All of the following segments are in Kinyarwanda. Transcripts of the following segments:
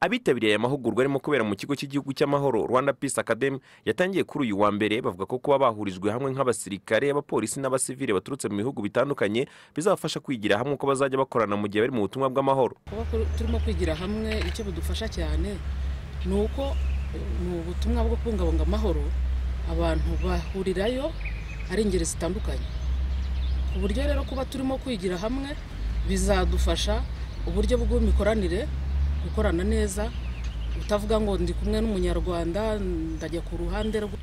abitabiriye aya mahugurwa arimo kubera mu kigo cy'igihugu cy'amahoro rwanda peace academy yatangiye kuri uyu wa mbere bavuga ko kuba bahurijwe hamwe nk'abasirikare abapolisi n'abasivile baturutse mu bihugu bitandukanye bizabafasha kwigira hamwe uko bazajya bakorana mu gihe bari mu butumwa bw'amahoro kuba kuri- turimo kwigira hamwe icyo bidufasha cyane ni uko eh, mu butumwa bwo kubungabunga amahoro abantu bahurirayo ari ingeri zitandukanye ku buryo rero kuba turimo kwigira hamwe bizadufasha uburyo bw'imikoranire gukorana neza utavuga ngo ndi kumwe n'umunyarwanda ndajya ku ruhande rwe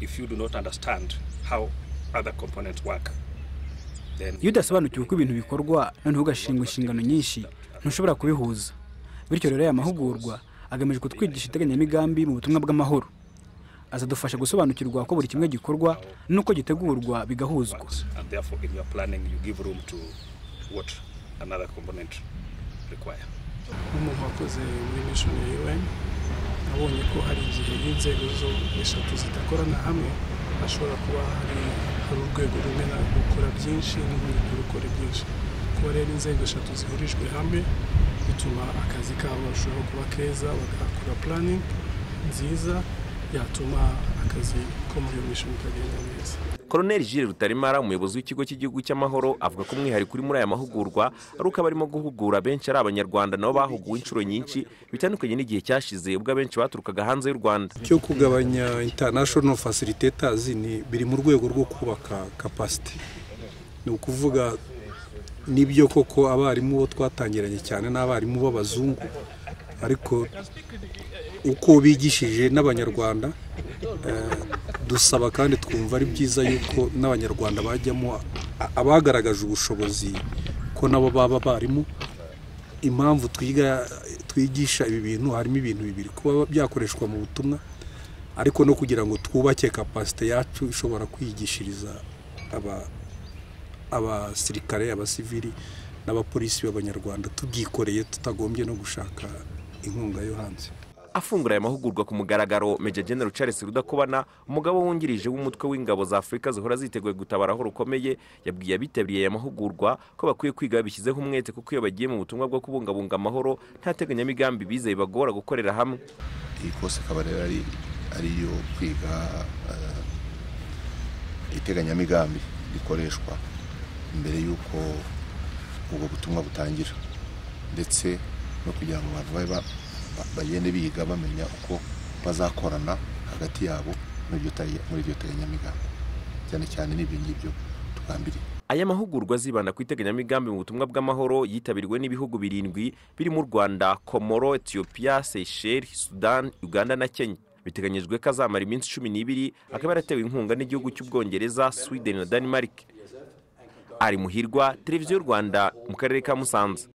if you do not understand how other components work, then iyo udasobanukiwe uko ibintu bikorwa noneho ugashingwa inshingano nyinshi ntushobora kubihuza bityo rero aya mahugurwa agamije kutwigisha iteganyamigambi mu butumwa bw'amahoro azadufasha gusobanukirwa uko buri kimwe gikorwa n'uko gitegurwa bigahuzwa works. And therefore, in your planning, you give room to what another component require. nk'umuntu wakoze muri mishoni ya un abonye ko hari igihe inzego zo eshatu zidakorana hamwe hashobora kuba hari hari urwego rumwe na rukora byinshi n'urundi rukora byinshi kuba rero inzego eshatu zihurijwe hamwe bituma akazi kabo bashobora kuba keza bagakora puraningi nziza yatuma akazi ko muri iyo mishoni kagenda neza koroneli jire rutaremara umuyobozi w'ikigo cy'igihugu cy'amahoro avuga ko umwihariko uri muri aya mahugurwa ari uko abarimo guhugura benshi ari abanyarwanda nabo bahuguwe inshuro nyinshi bitandukanye n'igihe cyashize ubwo abenshi baturukaga hanze y'u rwanda cyo kugabanya international facilitators ni biri mu rwego rwo kubaka capacity ni ukuvuga nibyo koko abarimu bo twatangiranye cyane n'abarimu b'abazungu ariko uko bigishije n'abanyarwanda eh, dusaba kandi twumva ari byiza yuko n'abanyarwanda bajyamo a- abagaragaje ubushobozi ko nabo baba abarimu impamvu twiga twigisha ibi bintu harimo ibintu bibiri kuba byakoreshwa mu butumwa ariko no kugira ngo twubake kapasite yacu ishobora kwigishiriza aba- abasirikare abasivili n'abapolisi b'abanyarwanda tubyikoreye tutagombye no gushaka inkunga yo hanze afungura aya mahugurwa ku mugaragaro Maj Gen Charles Rudakubana umugabo wungirije w'umutwe w'ingabo za Afurika zihora ziteguye gutabara aho rukomeye yabwiye abitabiriye aya mahugurwa ko bakwiye kwiga babishyizeho umwete kuko iyo bagiye mu butumwa bwo kubungabunga amahoro nta teganyamigambi bize bibagora gukorera hamwe iyi kose ikaba rero ari ariyo kwiga eh, iteganyamigambi rikoreshwa mbere y'uko ubwo butumwa butangira ndetse no kugira ngo abantu babe ba- ba- bagende biga bamenya uko bazakorana hagati yabo muri iryo tege- muri iryo teganyamigambi cyane cyane n'ibyo ngibyo tugambiriye aya mahugurwa azibanda ku iteganyamigambi mu butumwa bw'amahoro yitabiriwe n'ibihugu birindwi birimo u rwanda komoro etiyopiya seyisheli sudan uganda na kenya biteganyijwe ko azamara iminsi cumi n'ibiri akaba yaratewe inkunga n'igihugu cy'ubwongereza sweden na denmark ari muhirwa televiziyo y'u rwanda mu karere ka musanze